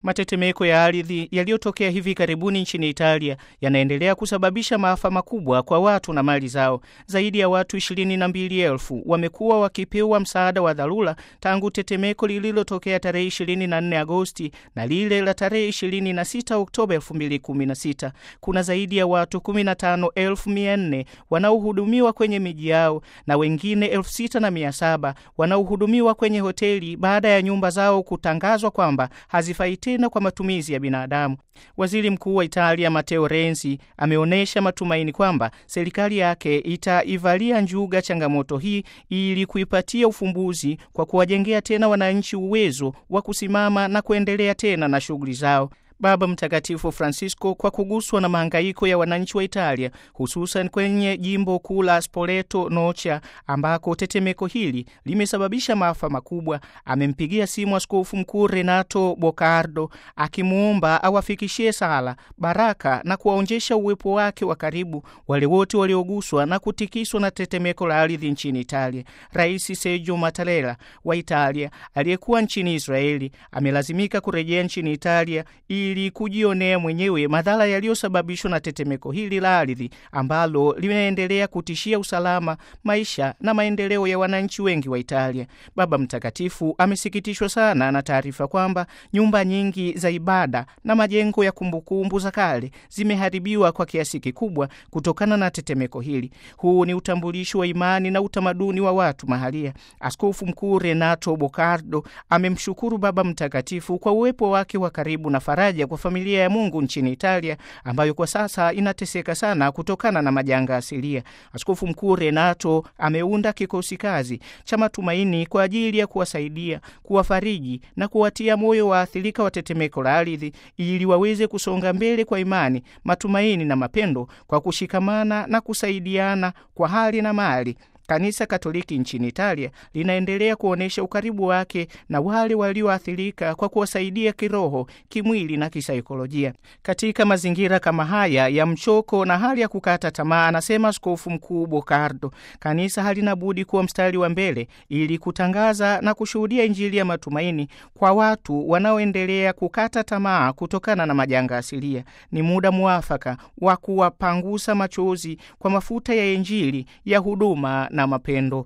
Matetemeko ya ardhi yaliyotokea hivi karibuni nchini Italia yanaendelea kusababisha maafa makubwa kwa watu na mali zao. Zaidi ya watu ishirini na mbili elfu wamekuwa wakipewa msaada wa dharura tangu tetemeko lililotokea tarehe 24 Agosti na lile la tarehe 26 Oktoba 2016. Kuna zaidi ya watu 15,400 wanaohudumiwa kwenye miji yao na wengine 6,700 wanaohudumiwa kwenye hoteli baada ya nyumba zao kutangazwa kwamba hazifai tena kwa matumizi ya binadamu. Waziri Mkuu wa Italia Matteo Renzi ameonyesha matumaini kwamba serikali yake itaivalia njuga changamoto hii ili kuipatia ufumbuzi kwa kuwajengea tena wananchi uwezo wa kusimama na kuendelea tena na shughuli zao. Baba Mtakatifu Francisco, kwa kuguswa na mahangaiko ya wananchi wa Italia, hususan kwenye jimbo kuu la Spoleto Nocha ambako tetemeko hili limesababisha maafa makubwa, amempigia simu Askofu Mkuu Renato Bocardo akimwomba awafikishie sala, baraka na kuwaonjesha uwepo wake wa karibu wale wote walioguswa na kutikiswa na tetemeko la ardhi nchini Italia. Rais Sergio Mattarella wa Italia aliyekuwa nchini Israeli amelazimika kurejea nchini Italia ili kujionea mwenyewe madhara yaliyosababishwa na tetemeko hili la ardhi ambalo limeendelea kutishia usalama, maisha na maendeleo ya wananchi wengi wa Italia. Baba Mtakatifu amesikitishwa sana na taarifa kwamba nyumba nyingi za ibada na majengo ya kumbukumbu za kale zimeharibiwa kwa kiasi kikubwa kutokana na tetemeko hili. Huu ni utambulisho wa imani na utamaduni wa watu mahalia. Askofu Mkuu Renato Bocardo amemshukuru Baba Mtakatifu kwa uwepo wake wa karibu na faraja kwa familia ya Mungu nchini Italia ambayo kwa sasa inateseka sana kutokana na majanga asilia. Askofu Mkuu Renato ameunda kikosi kazi cha matumaini kwa ajili ya kuwasaidia, kuwafariji na kuwatia moyo waathirika wa tetemeko la ardhi ili waweze kusonga mbele kwa imani, matumaini na mapendo kwa kushikamana na kusaidiana kwa hali na mali. Kanisa Katoliki nchini Italia linaendelea kuonyesha ukaribu wake na wale walioathirika kwa kuwasaidia kiroho, kimwili na kisaikolojia. Katika mazingira kama haya ya mchoko na hali ya kukata tamaa, anasema Askofu Mkuu Bocardo, kanisa halina budi kuwa mstari wa mbele ili kutangaza na kushuhudia Injili ya matumaini kwa watu wanaoendelea kukata tamaa kutokana na majanga asilia. Ni muda mwafaka wa kuwapangusa machozi kwa mafuta ya Injili ya huduma na mapendo.